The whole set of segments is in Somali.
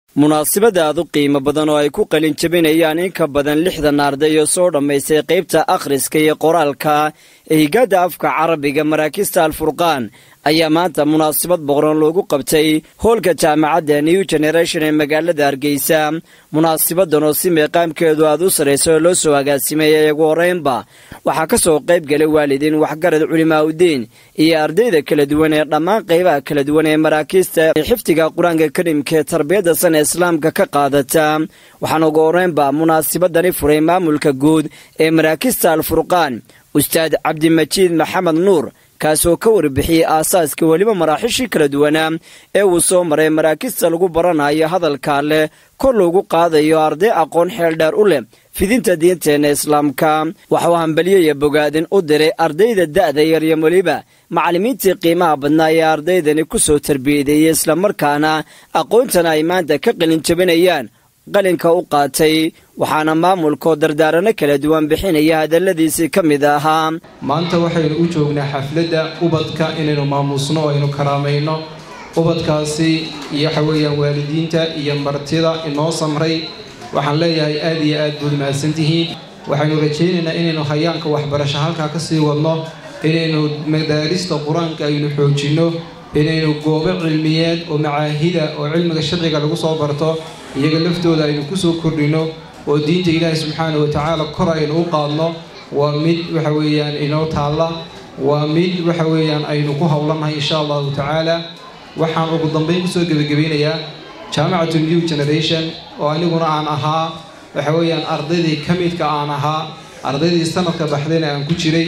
munaasabada aad u qiimo badan oo ay ku qalin jabinayaan in ka badan lixdan arday oo soo dhammaystay qaybta akhriska iyo qoraalka ee higaadda afka carabiga maraakista alfurqaan ayaa maanta munaasabad boqoran loogu qabtay hoolka jaamacadda new generation ee magaalada hargeysa munaasabadan oo si meeqaamkeedu aad u sarraysa oo loo soo agaasimeeyay ugu horreynba waxaa ka soo qayb galay waalidiin waxgarad culimaa udiin iyo ardayda kala duwan ee dhammaan qaybaha kala duwan ee maraakiista ee xifdiga qur-aanka karimka ee tarbiyadda sana islaamka ka qaadata waxaana ugu horreynba munaasabadani furay maamulka guud ee maraakista alfurqaan ustaad cabdimajiid maxamed nuur kaasoo ka warbixiyey aasaaska weliba maraaxiishii kala duwanaa ee uu soo maray maraakista lagu baranayo hadalkaa leh kor loogu qaadayo arday aqoon xeeldheer u leh fidinta diinteenna islaamka waxuu hambaliyoya bogaadin u diray ardayda da'da yar iyo weliba macallimiintii qiimaha badnaa ee ardaydani ku soo tarbiyadeeyey islamarkaana aqoontana ay maanta ka qalin jabinayaan qalinka u qaatay waxaana maamulkoo dardaarano kala duwan bixinaya hadalladiisii ka mid ahaa maanta waxaynu u joognaa xafladda ubadka inaynu maamuusno oo aynu karaamayno ubadkaasi iyo waxa weeyaan waalidiinta iyo martida inoo samray waxaan leeyahay aad iyo aad buud mahadsantihiin waxaynu rajaynaynaa inaynu hayaanka waxbarasho halkaa ka sii wadno inaynu madaarista qur-aanka aynu xoojinno inaynu goobo cilmiyeed oo macaahida oo cilmiga sharciga lagu soo barto iyaga laftooda aynu kusoo kordhino oo diinta ilaahi subxaana wa tacaala kor aynu u qaadno waa mid waxa weeyaan inoo taalla waa mid waxa weeyaan aynu ku howlannahay insha allahu tacaala waxaan ugu dambayn kusoo gebagabeynayaa jaamacatu new generation oo aniguna aan ahaa waxa weeyaan ardaydii ka midka aan ahaa ardaydii sanadka baxdayna aan ku jiray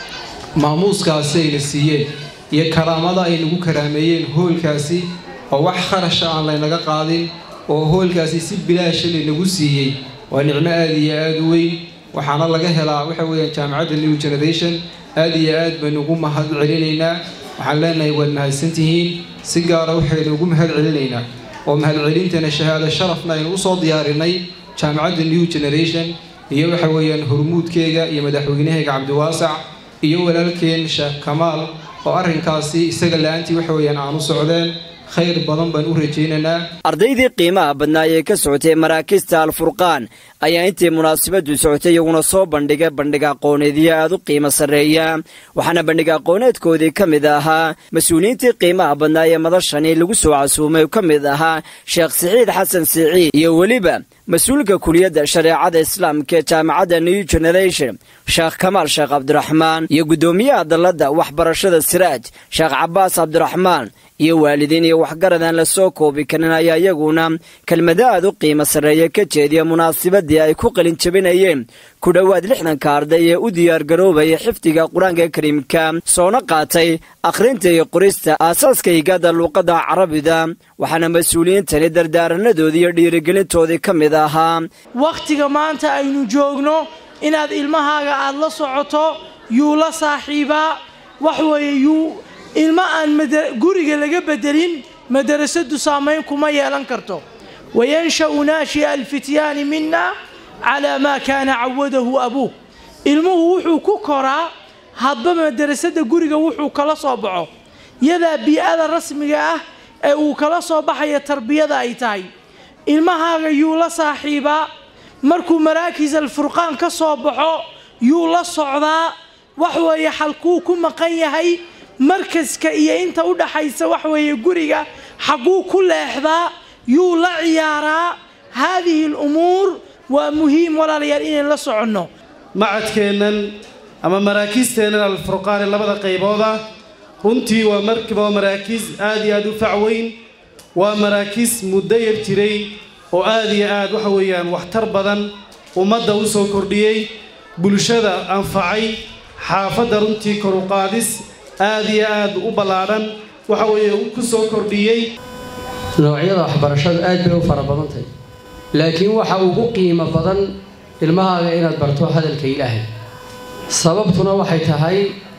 maamuuskaasi ayna siiyeen iyo karaamada ay nagu karaameeyeen hoolkaasi oo wax kharasha aan laynaga qaadin oo hoolkaasi si bilaasha laynagu siiyey waa nicmo aada iyo aada u weyn waxaana laga helaa waxa weeyaan jaamacadda new generation aada iyo aad baynu ugu mahad celinaynaa waxaan leenahay waad mahadsantihiin si gaara waxaynu ugu mahad celinaynaa oo mahadcelintana shahaado sharafna aynu usoo diyaarinay jaamacadda new generation iyo waxa weeyaan hormuudkeega iyo madaxweynahayga cabdiwaasac iyo walaalkeen sheekh kamaal oo arrinkaasi isaga la-aantii waxa weeyaan aan u socdeen khayr badan baan u rajaynaynaa ardaydii qiimaha badnaa ee ka socotay maraakista alfurqaan ayaa intii munaasabadu socotay iyaguna soo bandhigay bandhig aqooneedyo aad u qiimo sarreeya waxaana bandhig aqooneedkoodii ka mid ahaa mas-uuliyiintii qiimaha badnaa ee madashani lagu soo casuumay ka mid ahaa sheekh siciid xasan siciid iyo weliba mas-uulka kuliyadda shareecada islaamka ee jaamacadda new generation sheekh kamaal sheekh cabdiraxmaan iyo guddoomiyaha dalladda waxbarashada siraaj sheekh cabaas cabdiraxmaan iyo waalidiin iyo waxgarad aan la soo koobi karin ayaa iyaguna kelmado aad u qiimo sarreeya ka jeediya munaasabadii ay ku qalin jabinayeen ku dhowaad lixdanka arday ee u diyaargaroobaya xifdiga qur-aanka kariimka soona qaatay akhrinta iyo qorista aasaaska higaadda luuqadda carabida waxaana mas-uuliyiintani dardaaranadoodii iyo dhiirigelintoodii ka mid ahaa wakhtiga maanta aynu joogno inaad ilmahaaga aad la socoto yuu la saaxiibaa wax weeye yuu ilmo aan guriga laga bedelin madarasadu saamayn kuma yeelan karto wayansha'u naashi'a alfityaani mina calaa maa kaana cawadahu abuuh ilmuhu wuxuu ku koraa hadba madarasada guriga wuxuu kala soo baxo yadaa bii-ada rasmiga ah ee uu kala soo baxaya tarbiyada ay tahay ilmahaaga yuu la saaxiibaa markuu maraakiis alfurqaan ka soo baxo yuu la socdaa wax weeye xalkuu ku maqan yahay markaska iyo inta u dhaxaysa wax weeye guriga xagguu ku leexdaa yuu la ciyaaraa haadihi alumuur waa muhiim walaalayaal inayn la soconno macadkeennan ama maraakiisteennan alfurqaani labada qaybooda runtii waa markiba maraakiis aad iyo aad u facweyn waa maraakiis muddo yar jiray oo aad iyo aad waxa weeyaan waxtar badan ummadda u soo kordhiyey bulshada anfacay xaafadda runtii koruqaadis aad iyo aad u ballaadhan waxa weeye ku soo kordhiyey noocyada waxbarashadu aad bay u fara badan tahay laakiin waxa ugu qiimo badan ilmahaaga inaad barto hadalka ilaahay sababtuna waxay tahay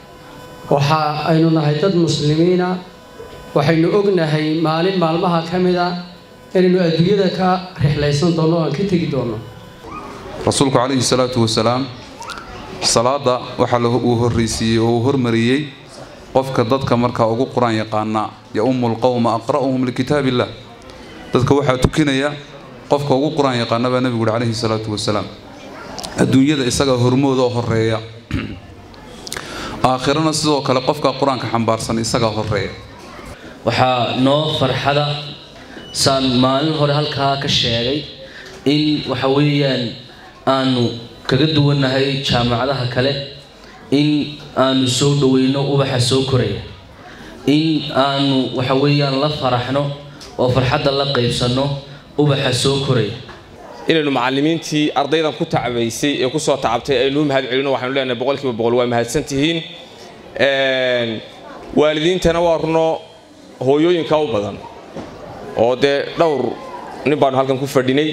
waxa aynu nahay dad muslimiina waxaynu ognahay maalin maalmaha ka mid a inaynu adduunyada ka rixlaysan doonno o aan ka tegi doonno rasuulku calayhi salaatu wasalaam salaada waxaa uu horraysiiyey oo uu hormariyey qofka dadka markaa ugu qur-aan yaqaana ya-umu lqowma aqra'uhum likitaab illah dadka waxaa tukinaya qofka ugu qur-aan yaqaana baa nebigu uhi calayhi salaatu wasalaam adduunyada isagaa hormooda oo horeeya aakhirana sidoo kale qofka qur-aanka xambaarsan isagaa horeeya waxaa noo farxada saan maalin hore halkaa ka sheegay in waxa weeyaan aanu kaga duwannahay jaamacadaha kale in aanu soo dhoweyno ubaxa soo koraya in aanu waxa weeyaan la faraxno oo farxadda la qaybsanno ubaxa soo koraya inaynu macallimiintii ardaydan ku tacabaysay ee kusoo tacabtay aynu u mahad celino waxaynu leenahay boqolkiiba boqol waa mahadsan tihiin waalidiintana waa runo hooyooyinka u badan oo dee dhowr nin baanu halkan ku fadhinay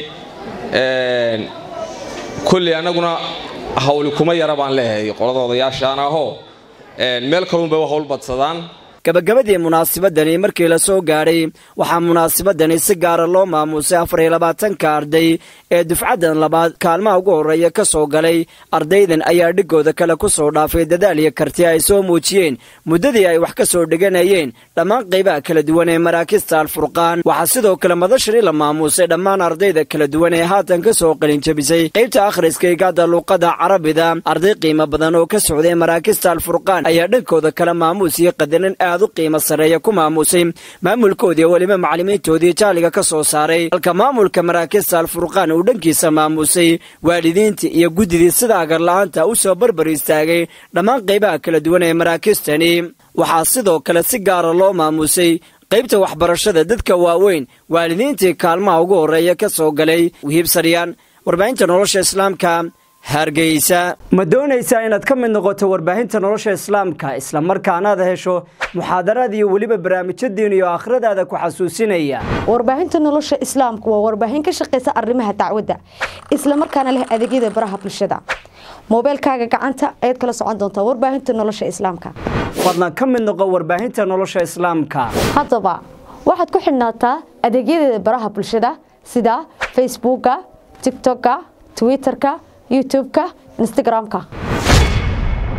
kolley annaguna hawli kuma yara baan leeyahay qolada odayaashaan ahoo meel kalunbay u hawl badsadaan gabagabadii munaasabadani markii la soo gaadhay waxaa munaasabadani si gaara loo maamuusay afar iyo labaatanka arday ee dufcaddan labaad kaalmaha ugu horreeya ka soo galay ardaydan ayaa dhigooda kale ku soo dhaafay dadaal iyo karti ay soo muujiyeen muddadii ay wax ka soo dhiganayeen dhammaan qaybaha kala duwan ee maraakista alfurqaan waxaa sidoo kale madashani la maamuusay dhammaan ardayda kala duwan ee haatan ka soo qalinjabisay qaybta akhriska igaada luuqada carabida arday qiimo badan oo ka socday maraakista alfurqaan ayaa dhankooda kale maamuus iyo qadarin aad u qiimo sarreeya ku maamuusay maamulkoodii weliba macallimiintoodii jaaliga ka soo saaray halka maamulka maraakista alfurqaan uu dhankiisa maamuusay waalidiintii iyo guddidii sida agarla'aanta u soo barbar istaagay dhammaan qaybaha kala duwan ee maraakistani waxaa sidoo kale si gaara loo maamuusay qaybta waxbarashada dadka waaweyn waalidiintii kaalmaha ugu horreeya ka soo galay wihiibsaryaan warbaahinta nolosha islaamka hargeysa ma doonaysaa inaad ka mid noqoto warbaahinta nolosha islaamka islamarkaanaad hesho muxaadaraad iyo weliba barnaamijyo diin iyo aakhiradaada ku xasuusinaya warbaahinta nolosha islaamku waa warbaahin ka shaqaysa arrimaha dacwadda islamarkaana leh adeegyada baraha bulshada moobeelkaaga gacanta ayaad kala socon doontaa warbaahinta nolosha islaamka fadlan ka mid noqo warbaahinta nolosha islaamka haddaba waxaad ku xidhnaataa adeegyadeeda baraha bulshada sida facebooka tigtokka twitterka youtube-ka instagram-ka